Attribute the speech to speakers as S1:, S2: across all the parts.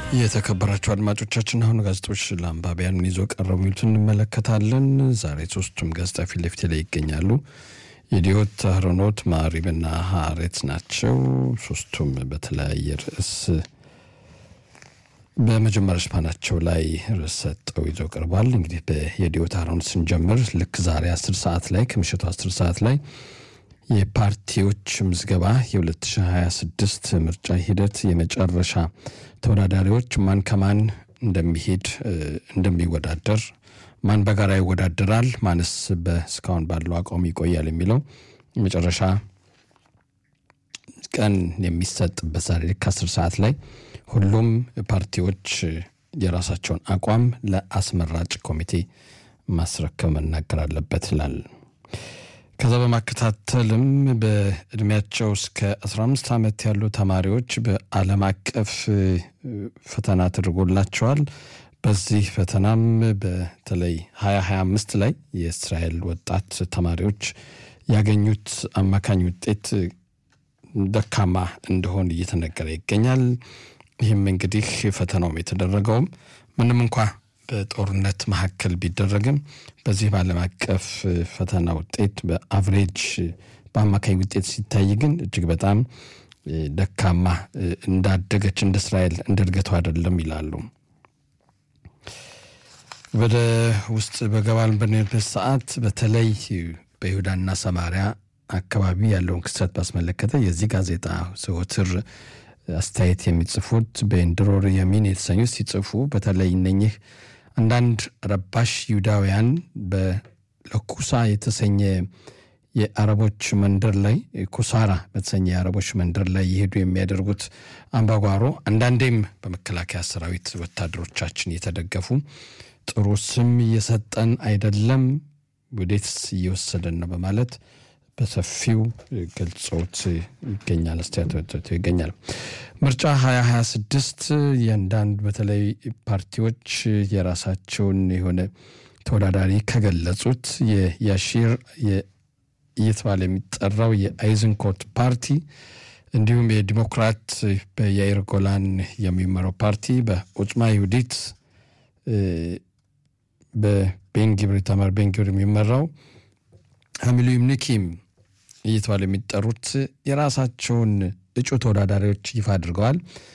S1: የተከበራቸው አድማጮቻችን አሁን ጋዜጦች ለአንባቢያን ምን ይዞ ቀረቡ የሚሉትን እንመለከታለን። ዛሬ ሶስቱም ጋዜጣ ፊት ለፊት ላይ ይገኛሉ። የዲዮት፣ አህሮኖት፣ ማሪብና ሀሬት ናቸው። ሶስቱም በተለያየ ርዕስ በመጀመሪያ ሽፋናቸው ላይ ርዕስ ሰጠው ይዘው ቀርቧል። እንግዲህ የዲዮት አህሮኖት ስንጀምር ልክ ዛሬ አስር ሰዓት ላይ ከምሽቱ አስር ሰዓት ላይ የፓርቲዎች ምዝገባ የ2026 ምርጫ ሂደት የመጨረሻ ተወዳዳሪዎች ማን ከማን እንደሚሄድ እንደሚወዳደር ማን በጋራ ይወዳደራል፣ ማንስ በእስካሁን ባለው አቋም ይቆያል የሚለው የመጨረሻ ቀን የሚሰጥበት ዛሬ ልክ አስር ሰዓት ላይ ሁሉም ፓርቲዎች የራሳቸውን አቋም ለአስመራጭ ኮሚቴ ማስረከብ መናገር አለበት ይላል። ከዛ በማከታተልም በእድሜያቸው እስከ 15 ዓመት ያሉ ተማሪዎች በዓለም አቀፍ ፈተና ተደርጎላቸዋል። በዚህ ፈተናም በተለይ 2025 ላይ የእስራኤል ወጣት ተማሪዎች ያገኙት አማካኝ ውጤት ደካማ እንደሆን እየተነገረ ይገኛል። ይህም እንግዲህ ፈተናውም የተደረገውም ምንም እንኳ በጦርነት መካከል ቢደረግም በዚህ በዓለም አቀፍ ፈተና ውጤት በአቭሬጅ በአማካኝ ውጤት ሲታይ ግን እጅግ በጣም ደካማ እንዳደገች እንደ እስራኤል እንደ እድገቱ አይደለም ይላሉ። ወደ ውስጥ በገባን በንበት ሰዓት በተለይ በይሁዳና ሰማሪያ አካባቢ ያለውን ክስተት ባስመለከተ የዚህ ጋዜጣ ዘወትር አስተያየት የሚጽፉት በኤንድሮር የሚን የተሰኙት ሲጽፉ በተለይ እነኚህ አንዳንድ ረባሽ ይሁዳውያን በለኩሳ የተሰኘ የአረቦች መንደር ላይ ኩሳራ በተሰኘ የአረቦች መንደር ላይ የሄዱ የሚያደርጉት አምባጓሮ አንዳንዴም በመከላከያ ሰራዊት ወታደሮቻችን እየተደገፉ ጥሩ ስም እየሰጠን አይደለም፣ ወዴትስ እየወሰደን ነው በማለት በሰፊው ገልጾት ይገኛል። አስተያየት ይገኛል። ምርጫ 2026 የአንዳንድ በተለይ ፓርቲዎች የራሳቸውን የሆነ ተወዳዳሪ ከገለጹት የያሺር እየተባለ የሚጠራው የአይዝንኮት ፓርቲ እንዲሁም የዲሞክራት በያይር ጎላን የሚመራው ፓርቲ በኦጽማ ይሁዲት በቤንጊብር ኢታማር ቤንጊብር የሚመራው ሀሚሉም ኒኪም እየተባለ የሚጠሩት የራሳቸውን እጩ ተወዳዳሪዎች ይፋ አድርገዋል።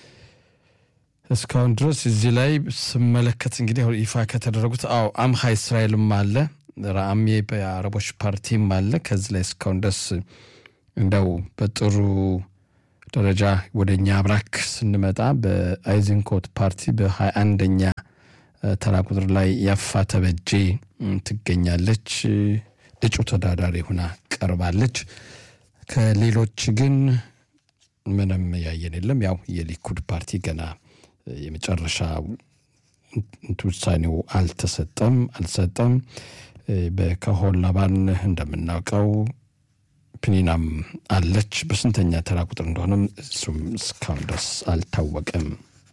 S1: እስካሁን ድረስ እዚህ ላይ ስመለከት እንግዲህ ይፋ ከተደረጉት አዎ አምሃ እስራኤልም አለ፣ ራአሜ በአረቦች ፓርቲም አለ። ከዚህ ላይ እስካሁን ድረስ እንደው በጥሩ ደረጃ ወደ እኛ አብራክ ስንመጣ በአይዝንኮት ፓርቲ በሀያ አንደኛ ተራ ቁጥር ላይ ያፋ ተበጄ ትገኛለች። እጩ ተወዳዳሪ ሆና ቀርባለች። ከሌሎች ግን ምንም ያየን የለም። ያው የሊኩድ ፓርቲ ገና የመጨረሻ ውሳኔው አልተሰጠም አልሰጠም። በከሆን ላባን እንደምናውቀው ፕኒናም አለች። በስንተኛ ተራ ቁጥር እንደሆነም እሱም እስካሁን ድረስ አልታወቀም።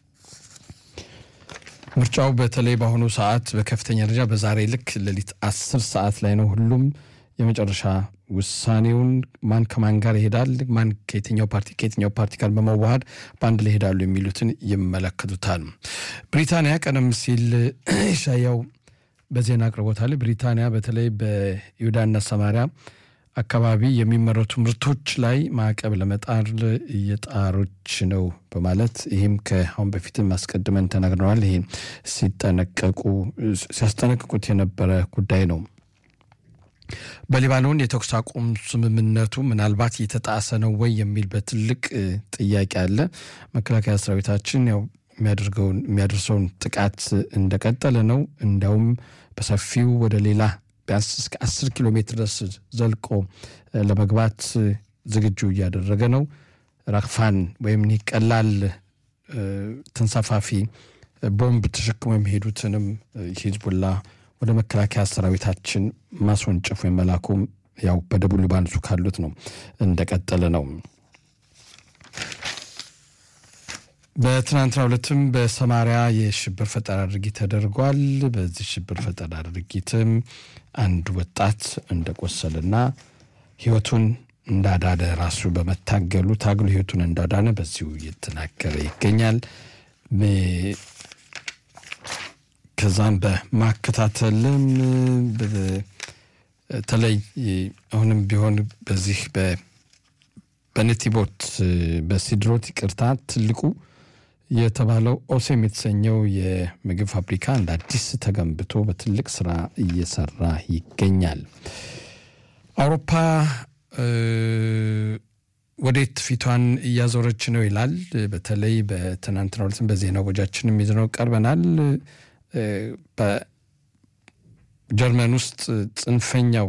S1: ምርጫው በተለይ በአሁኑ ሰዓት በከፍተኛ ደረጃ በዛሬ ልክ ሌሊት አስር ሰዓት ላይ ነው። ሁሉም የመጨረሻ ውሳኔውን ማን ከማን ጋር ይሄዳል፣ ማን ከየትኛው ፓርቲ ከየትኛው ፓርቲ ጋር በመዋሃድ በአንድ ላይ ይሄዳሉ የሚሉትን ይመለከቱታል። ብሪታንያ ቀደም ሲል ሻያው በዜና አቅርቦታል። ብሪታንያ በተለይ በይሁዳና ሰማሪያ አካባቢ የሚመረቱ ምርቶች ላይ ማዕቀብ ለመጣል እየጣሮች ነው በማለት ይህም ከአሁን በፊትም አስቀድመን ተናግረዋል። ይህ ሲጠነቀቁ ሲያስጠነቅቁት የነበረ ጉዳይ ነው። በሊባኖን የተኩስ አቁም ስምምነቱ ምናልባት እየተጣሰ ነው ወይ የሚል በትልቅ ጥያቄ አለ። መከላከያ ሰራዊታችን ያው የሚያደርገውን የሚያደርሰውን ጥቃት እንደቀጠለ ነው። እንዲያውም በሰፊው ወደ ሌላ ቢያንስ እስከ አስር ኪሎ ሜትር ድረስ ዘልቆ ለመግባት ዝግጁ እያደረገ ነው። ራክፋን ወይም ኒህ ቀላል ተንሳፋፊ ቦምብ ተሸክሞ የሚሄዱትንም ሂዝቡላ ወደ መከላከያ ሰራዊታችን ማስወንጨፍ ወይም መላኩም ያው በደቡብ ሊባኖሱ ካሉት ነው እንደቀጠለ ነው። በትናንትና ሁለትም በሰማሪያ የሽብር ፈጠራ ድርጊት ተደርጓል። በዚህ ሽብር ፈጠራ ድርጊትም አንድ ወጣት እንደቆሰልና ሕይወቱን እንዳዳነ ራሱ በመታገሉ ታግሎ ሕይወቱን እንዳዳነ በዚሁ እየተናገረ ይገኛል። ከዛም በማከታተልም በተለይ አሁንም ቢሆን በዚህ በነቲቦት በሲድሮት ይቅርታ ትልቁ የተባለው ኦሴም የተሰኘው የምግብ ፋብሪካ እንደ አዲስ ተገንብቶ በትልቅ ስራ እየሰራ ይገኛል። አውሮፓ ወዴት ፊቷን እያዞረች ነው ይላል። በተለይ በትናንትናው ዕለትም በዜና ወጃችንም ይዘነው ቀርበናል። በጀርመን ውስጥ ጽንፈኛው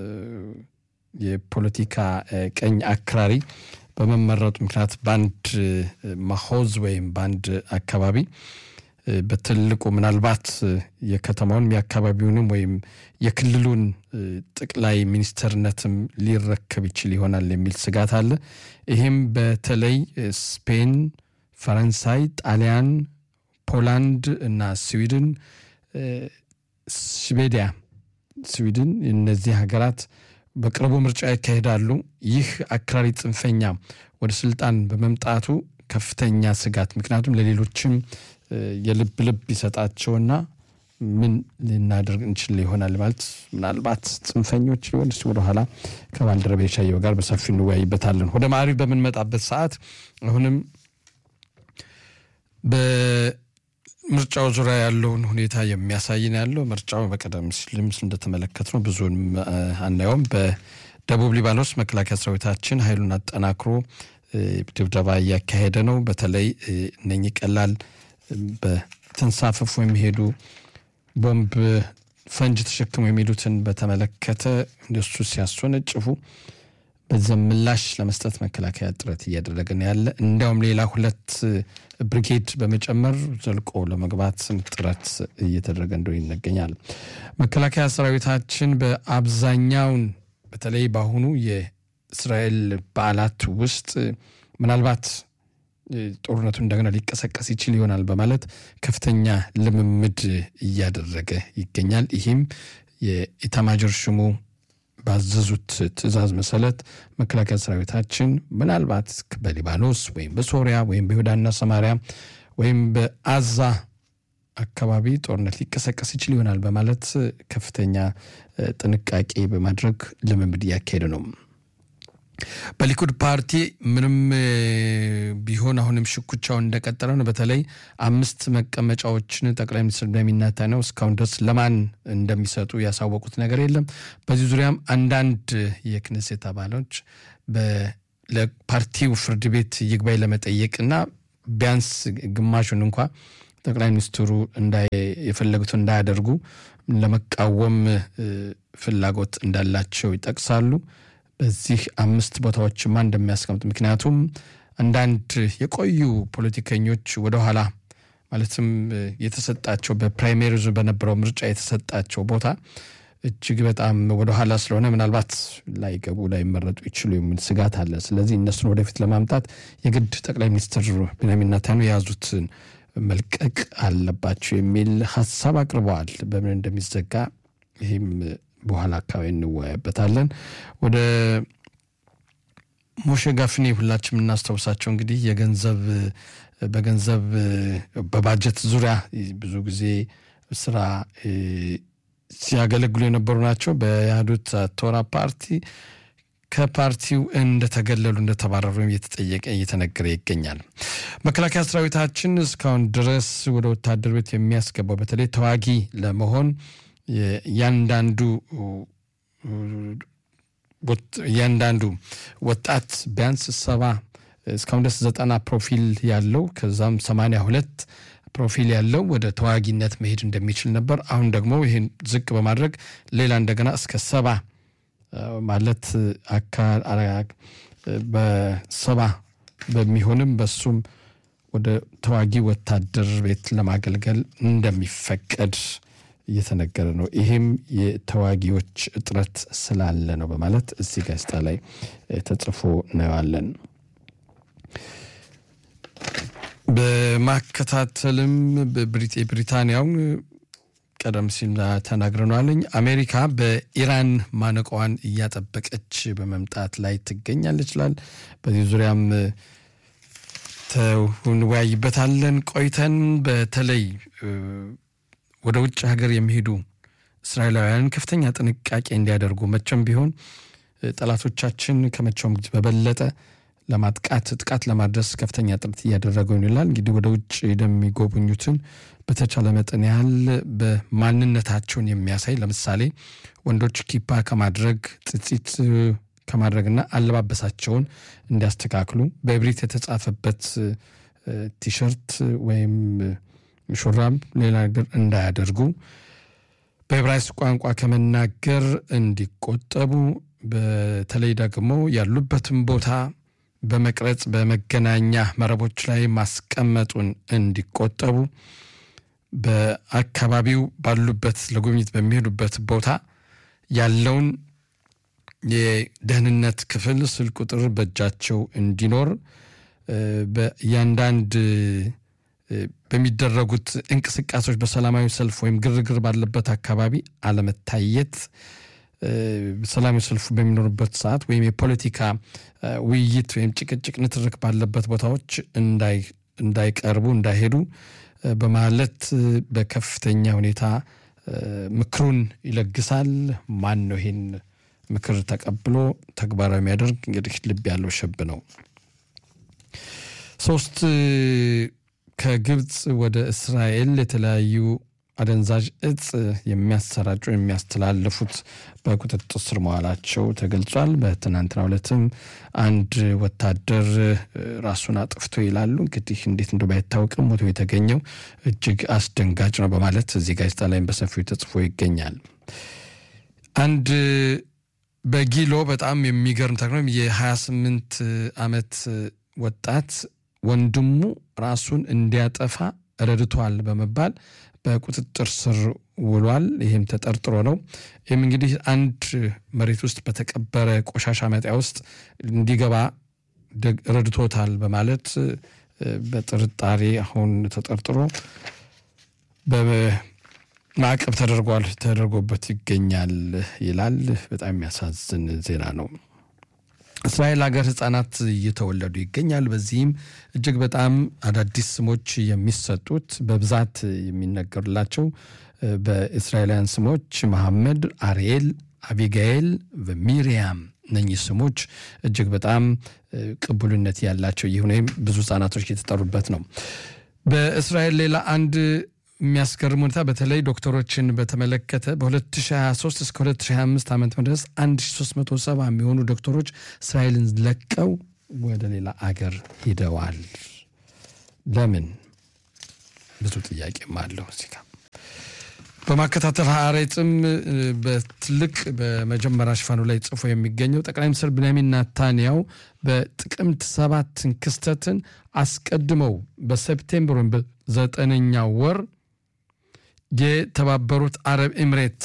S1: የፖለቲካ ቀኝ አክራሪ በመመረጡ ምክንያት በአንድ ማሆዝ ወይም በአንድ አካባቢ በትልቁ ምናልባት የከተማውን የአካባቢውንም ወይም የክልሉን ጠቅላይ ሚኒስተርነትም ሊረከብ ይችል ይሆናል የሚል ስጋት አለ። ይህም በተለይ ስፔን፣ ፈረንሳይ፣ ጣሊያን፣ ፖላንድ እና ስዊድን ስዌዲያ ስዊድን እነዚህ ሀገራት በቅርቡ ምርጫ ያካሂዳሉ። ይህ አክራሪ ጽንፈኛ ወደ ስልጣን በመምጣቱ ከፍተኛ ስጋት ምክንያቱም ለሌሎችም የልብ ልብ ይሰጣቸውና ምን ልናደርግ እንችል ይሆናል ማለት ምናልባት ጽንፈኞች ሊሆን ስ ወደኋላ ከባልደረቤ ሻየው ጋር በሰፊ እንወያይበታለን። ወደ ማዕሪፍ በምንመጣበት ሰዓት አሁንም በምርጫው ዙሪያ ያለውን ሁኔታ የሚያሳይን ያለው ምርጫው በቀደም ሲልም እንደተመለከት ነው ብዙን አናየውም። በደቡብ ሊባኖስ መከላከያ ሰራዊታችን ኃይሉን አጠናክሮ ድብደባ እያካሄደ ነው። በተለይ እነኚህ ቀላል በተንሳፈፉ የሚሄዱ ቦምብ ፈንጅ ተሸክሙ የሚሉትን በተመለከተ እንደሱ ሲያስወነጭፉ በዚያም ምላሽ ለመስጠት መከላከያ ጥረት እያደረገ ነው ያለ። እንዲያውም ሌላ ሁለት ብሪጌድ በመጨመር ዘልቆ ለመግባት ጥረት እየተደረገ እንደሆነ ይነገኛል። መከላከያ ሰራዊታችን በአብዛኛውን በተለይ በአሁኑ የእስራኤል በዓላት ውስጥ ምናልባት ጦርነቱ እንደገና ሊቀሰቀስ ይችል ይሆናል በማለት ከፍተኛ ልምምድ እያደረገ ይገኛል። ይህም የኢታማጆር ሹሙ ባዘዙት ትዕዛዝ መሰረት መከላከያ ሰራዊታችን ምናልባት በሊባኖስ ወይም በሶሪያ ወይም በይሁዳና ሰማሪያ ወይም በአዛ አካባቢ ጦርነት ሊቀሰቀስ ይችል ይሆናል በማለት ከፍተኛ ጥንቃቄ በማድረግ ልምምድ እያካሄደ ነው። በሊኩድ ፓርቲ ምንም ቢሆን አሁንም ሽኩቻውን እንደቀጠለ ነው። በተለይ አምስት መቀመጫዎችን ጠቅላይ ሚኒስትር ቤንያሚን ኔታንያሁ እስካሁን ድረስ ለማን እንደሚሰጡ ያሳወቁት ነገር የለም። በዚህ ዙሪያም አንዳንድ የክኔሴት አባሎች ለፓርቲው ፍርድ ቤት ይግባኝ ለመጠየቅና ቢያንስ ግማሹን እንኳ ጠቅላይ ሚኒስትሩ የፈለጉትን እንዳያደርጉ ለመቃወም ፍላጎት እንዳላቸው ይጠቅሳሉ። በዚህ አምስት ቦታዎችማ እንደሚያስቀምጥ ምክንያቱም አንዳንድ የቆዩ ፖለቲከኞች ወደኋላ ማለትም የተሰጣቸው በፕራይሜሪዙ በነበረው ምርጫ የተሰጣቸው ቦታ እጅግ በጣም ወደኋላ ስለሆነ ምናልባት ላይገቡ ላይመረጡ ይችሉ የሚል ስጋት አለ። ስለዚህ እነሱን ወደፊት ለማምጣት የግድ ጠቅላይ ሚኒስትር ቤንያሚን ኔታንያሁ የያዙትን መልቀቅ አለባቸው የሚል ሀሳብ አቅርበዋል። በምን እንደሚዘጋ ይህም በኋላ አካባቢ እንወያይበታለን። ወደ ሞሼ ጋፍኔ ሁላችን የምናስታውሳቸው እንግዲህ የገንዘብ በገንዘብ በባጀት ዙሪያ ብዙ ጊዜ ስራ ሲያገለግሉ የነበሩ ናቸው። በያህዱት ቶራ ፓርቲ ከፓርቲው እንደተገለሉ እንደተባረሩ እየተጠየቀ እየተነገረ ይገኛል። መከላከያ ሰራዊታችን እስካሁን ድረስ ወደ ወታደር ቤት የሚያስገባው በተለይ ተዋጊ ለመሆን እያንዳንዱ እያንዳንዱ ወጣት ቢያንስ ሰባ እስካሁን ድረስ ዘጠና ፕሮፊል ያለው ከዛም ሰማንያ ሁለት ፕሮፊል ያለው ወደ ተዋጊነት መሄድ እንደሚችል ነበር። አሁን ደግሞ ይህን ዝቅ በማድረግ ሌላ እንደገና እስከ ሰባ ማለት በሰባ በሚሆንም በሱም ወደ ተዋጊ ወታደር ቤት ለማገልገል እንደሚፈቀድ እየተነገረ ነው። ይህም የተዋጊዎች እጥረት ስላለ ነው በማለት እዚህ ጋዜጣ ላይ ተጽፎ እናየዋለን። በማከታተልም ብሪታንያውን ቀደም ሲል ተናግረናለኝ። አሜሪካ በኢራን ማነቋዋን እያጠበቀች በመምጣት ላይ ትገኛለች ይላል። በዚህ ዙሪያም እንወያይበታለን ቆይተን በተለይ ወደ ውጭ ሀገር የሚሄዱ እስራኤላውያን ከፍተኛ ጥንቃቄ እንዲያደርጉ መቼም ቢሆን ጠላቶቻችን ከመቼውም ጊዜ በበለጠ ለማጥቃት ጥቃት ለማድረስ ከፍተኛ ጥረት እያደረገው ይላል። እንግዲህ ወደ ውጭ የሚጎበኙትን በተቻለ መጠን ያህል በማንነታቸውን የሚያሳይ ለምሳሌ ወንዶች ኪፓ ከማድረግ ጥጢት ከማድረግና አለባበሳቸውን እንዲያስተካክሉ በእብሪት የተጻፈበት ቲሸርት ወይም ሹራብ ሌላ ነገር እንዳያደርጉ በዕብራይስጥ ቋንቋ ከመናገር እንዲቆጠቡ በተለይ ደግሞ ያሉበትን ቦታ በመቅረጽ በመገናኛ መረቦች ላይ ማስቀመጡን እንዲቆጠቡ በአካባቢው ባሉበት ለጉብኝት በሚሄዱበት ቦታ ያለውን የደህንነት ክፍል ስልክ ቁጥር በእጃቸው እንዲኖር በእያንዳንድ በሚደረጉት እንቅስቃሴዎች በሰላማዊ ሰልፍ ወይም ግርግር ባለበት አካባቢ አለመታየት ሰላማዊ ሰልፉ በሚኖሩበት ሰዓት ወይም የፖለቲካ ውይይት ወይም ጭቅጭቅ፣ ንትርክ ባለበት ቦታዎች እንዳይቀርቡ እንዳይሄዱ በማለት በከፍተኛ ሁኔታ ምክሩን ይለግሳል። ማን ነው ይሄን ምክር ተቀብሎ ተግባራዊ የሚያደርግ? እንግዲህ ልብ ያለው ሸብ ነው። ሶስት ከግብፅ ወደ እስራኤል የተለያዩ አደንዛዥ እጽ የሚያሰራጩ የሚያስተላልፉት በቁጥጥር ስር መዋላቸው ተገልጿል። በትናንትናው ዕለትም አንድ ወታደር ራሱን አጥፍቶ ይላሉ። እንግዲህ እንዴት እንደ ባይታወቅም ሞቶ የተገኘው እጅግ አስደንጋጭ ነው በማለት እዚህ ጋዜጣ ላይም በሰፊው ተጽፎ ይገኛል። አንድ በጊሎ በጣም የሚገርም ተክኖ የ28 ዓመት ወጣት ወንድሙ ራሱን እንዲያጠፋ ረድቷል በመባል በቁጥጥር ስር ውሏል። ይህም ተጠርጥሮ ነው። ይህም እንግዲህ አንድ መሬት ውስጥ በተቀበረ ቆሻሻ መጣያ ውስጥ እንዲገባ ረድቶታል በማለት በጥርጣሬ አሁን ተጠርጥሮ በማዕቀብ ተደርጓል ተደርጎበት ይገኛል ይላል። በጣም የሚያሳዝን ዜና ነው። እስራኤል ሀገር ህጻናት እየተወለዱ ይገኛል። በዚህም እጅግ በጣም አዳዲስ ስሞች የሚሰጡት በብዛት የሚነገሩላቸው በእስራኤላውያን ስሞች መሐመድ፣ አርኤል፣ አቢጋኤል፣ ሚሪያም እነኚህ ስሞች እጅግ በጣም ቅቡልነት ያላቸው ይሁን ወይም ብዙ ህጻናቶች የተጠሩበት ነው። በእስራኤል ሌላ አንድ የሚያስገርም ሁኔታ በተለይ ዶክተሮችን በተመለከተ በ2023 እስከ 2025 ዓመት ድረስ 1370 የሚሆኑ ዶክተሮች እስራኤልን ለቀው ወደ ሌላ አገር ሂደዋል። ለምን? ብዙ ጥያቄም አለው እዚህ ጋር በማከታተል ሀሬጽም በትልቅ በመጀመሪያ ሽፋኑ ላይ ጽፎ የሚገኘው ጠቅላይ ሚኒስትር ብንያሚን ናታንያው በጥቅምት ሰባትን ክስተትን አስቀድመው በሴፕቴምበር ወይም በዘጠነኛው ወር የተባበሩት አረብ ኤምሬት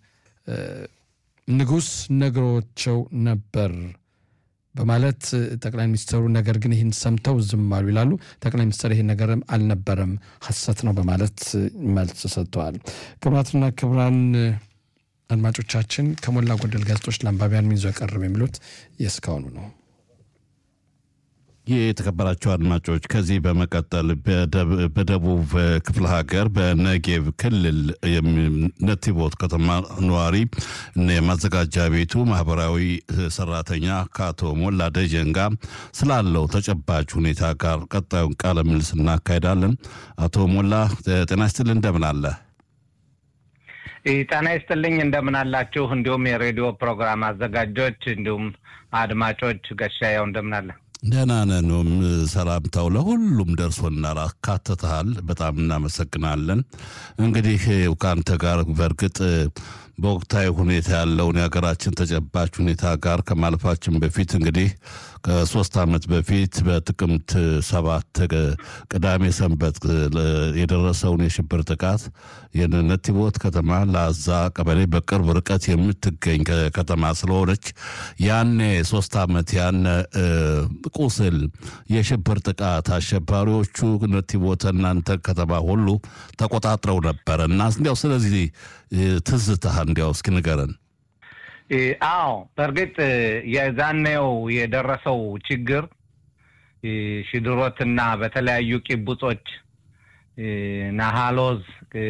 S1: ንጉሥ ነግሮቸው ነበር በማለት ጠቅላይ ሚኒስትሩ ነገር ግን ይህን ሰምተው ዝም አሉ ይላሉ። ጠቅላይ ሚኒስትር ይህን ነገርም አልነበረም ሐሰት ነው በማለት መልስ ሰጥተዋል። ክቡራትና ክቡራን አድማጮቻችን ከሞላ ጎደል ጋዜጦች ለአንባቢያን ምን ይዞ ቀረበ የሚሉት የእስካሁኑ ነው።
S2: ይህ የተከበራቸው አድማጮች ከዚህ በመቀጠል በደቡብ ክፍለ ሀገር በነጌብ ክልል ነቲቦት ከተማ ነዋሪ የማዘጋጃ ቤቱ ማህበራዊ ሰራተኛ ከአቶ ሞላ ደጀን ጋር ስላለው ተጨባጭ ሁኔታ ጋር ቀጣዩን ቃለ ምልልስ እናካሄዳለን። አቶ ሞላ ጤና ይስጥልኝ፣ እንደምን አለ?
S3: ጤና ይስጥልኝ፣ እንደምን አላችሁ? እንዲሁም የሬዲዮ ፕሮግራም አዘጋጆች እንዲሁም አድማጮች ገሻያው እንደምን አለ?
S2: ደህና ነን። ሰላምታው ለሁሉም ደርሶናል፣ አካትተሃል። በጣም እናመሰግናለን። እንግዲህ ከአንተ ጋር በእርግጥ በወቅታዊ ሁኔታ ያለውን የሀገራችን ተጨባጭ ሁኔታ ጋር ከማለፋችን በፊት እንግዲህ ከሶስት ዓመት በፊት በጥቅምት ሰባት ቅዳሜ ሰንበት የደረሰውን የሽብር ጥቃት የነቲቦት ከተማ ለአዛ ቀበሌ በቅርብ ርቀት የምትገኝ ከተማ ስለሆነች ያኔ ሶስት ዓመት ያነ ቁስል የሽብር ጥቃት አሸባሪዎቹ ነቲቦት እናንተ ከተማ ሁሉ ተቆጣጥረው ነበረ እና እንዲያው ስለዚህ ትዝታህ እንዲያው እስኪ ንገረን።
S3: አዎ በእርግጥ የዛኔው የደረሰው ችግር ሽድሮትና በተለያዩ ቂቡጾች ናሃሎዝ፣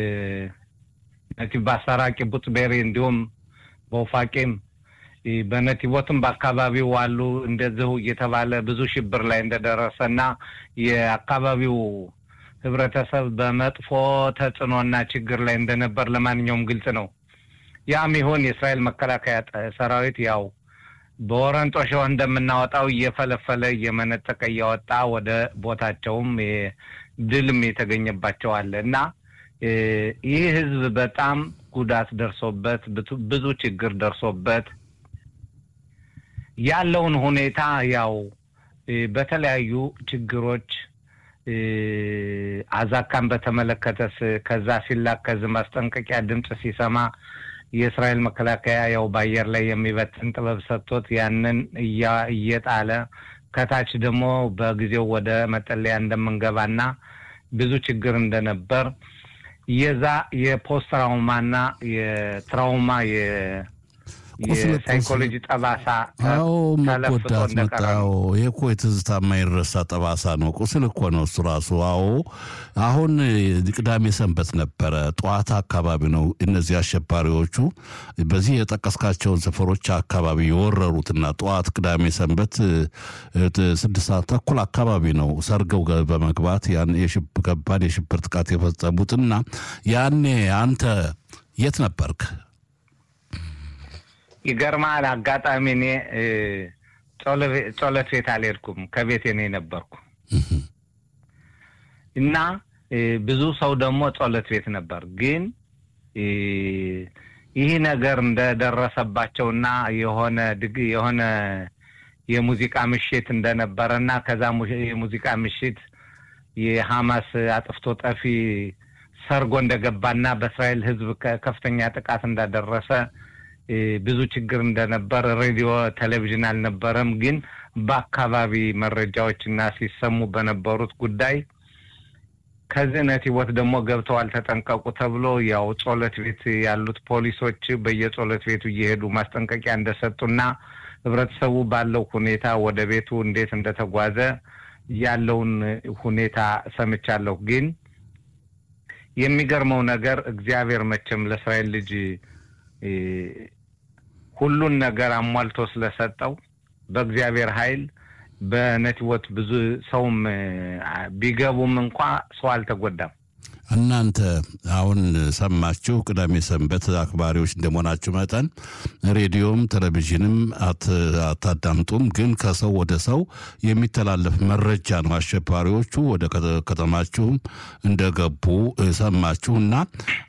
S3: ነቲቭ ባሳራ፣ ቂቡጽ ቤሪ እንዲሁም በውፋቂም በነቲቦትም በአካባቢው አሉ እንደዚሁ እየተባለ ብዙ ሽብር ላይ እንደደረሰ እና የአካባቢው ህብረተሰብ በመጥፎ ተጽዕኖና ችግር ላይ እንደነበር ለማንኛውም ግልጽ ነው። ያም ይሁን የእስራኤል መከላከያ ሰራዊት ያው በወረንጦ ሸው እንደምናወጣው እየፈለፈለ እየመነጠቀ እያወጣ ወደ ቦታቸውም ድልም የተገኘባቸው አለ እና ይህ ህዝብ በጣም ጉዳት ደርሶበት ብዙ ችግር ደርሶበት ያለውን ሁኔታ ያው በተለያዩ ችግሮች አዛካን በተመለከተስ ከዛ ሲላከዝ ማስጠንቀቂያ ድምፅ ሲሰማ የእስራኤል መከላከያ ያው በአየር ላይ የሚበትን ጥበብ ሰጥቶት ያንን እየጣለ ከታች ደግሞ በጊዜው ወደ መጠለያ እንደምንገባና ብዙ ችግር እንደነበር የዛ የፖስት ትራውማና የትራውማ የሳይኮሎጂ ጠባሳ
S2: አዎ መጎዳት መጣው። ይሄ እኮ የትዝታ የማይረሳ ጠባሳ ነው። ቁስል እኮ ነው እሱ ራሱ። አዎ አሁን ቅዳሜ ሰንበት ነበረ፣ ጠዋት አካባቢ ነው እነዚህ አሸባሪዎቹ በዚህ የጠቀስካቸውን ሰፈሮች አካባቢ የወረሩትና ጠዋት ቅዳሜ ሰንበት ስድስት ሰዓት ተኩል አካባቢ ነው ሰርገው በመግባት ያን ከባድ የሽብር ጥቃት የፈጸሙትና ያኔ አንተ የት ነበርክ?
S3: ይገርማል። አጋጣሚ እኔ ጸሎት ቤት አልሄድኩም፣ ከቤቴ ነው የነበርኩ እና ብዙ ሰው ደግሞ ጸሎት ቤት ነበር። ግን ይህ ነገር እንደደረሰባቸውና የሆነ ድግ የሆነ የሙዚቃ ምሽት እንደነበረ እና ከዛ የሙዚቃ ምሽት የሐማስ አጥፍቶ ጠፊ ሰርጎ እንደገባና በእስራኤል ሕዝብ ከፍተኛ ጥቃት እንዳደረሰ ብዙ ችግር እንደነበር ሬዲዮ፣ ቴሌቪዥን አልነበረም። ግን በአካባቢ መረጃዎች እና ሲሰሙ በነበሩት ጉዳይ ከዚህ ነቲቦት ደግሞ ገብተዋል ተጠንቀቁ ተብሎ ያው ጸሎት ቤት ያሉት ፖሊሶች በየጸሎት ቤቱ እየሄዱ ማስጠንቀቂያ እንደሰጡና ህብረተሰቡ ባለው ሁኔታ ወደ ቤቱ እንዴት እንደተጓዘ ያለውን ሁኔታ ሰምቻለሁ። ግን የሚገርመው ነገር እግዚአብሔር መቼም ለእስራኤል ልጅ ሁሉን ነገር አሟልቶ ስለሰጠው በእግዚአብሔር ኃይል በነቲቦት ብዙ ሰውም ቢገቡም እንኳ ሰው አልተጎዳም።
S2: እናንተ አሁን ሰማችሁ፣ ቅዳሜ ሰንበት አክባሪዎች እንደመሆናችሁ መጠን ሬዲዮም ቴሌቪዥንም አታዳምጡም። ግን ከሰው ወደ ሰው የሚተላለፍ መረጃ ነው። አሸባሪዎቹ ወደ ከተማችሁም እንደገቡ ሰማችሁ እና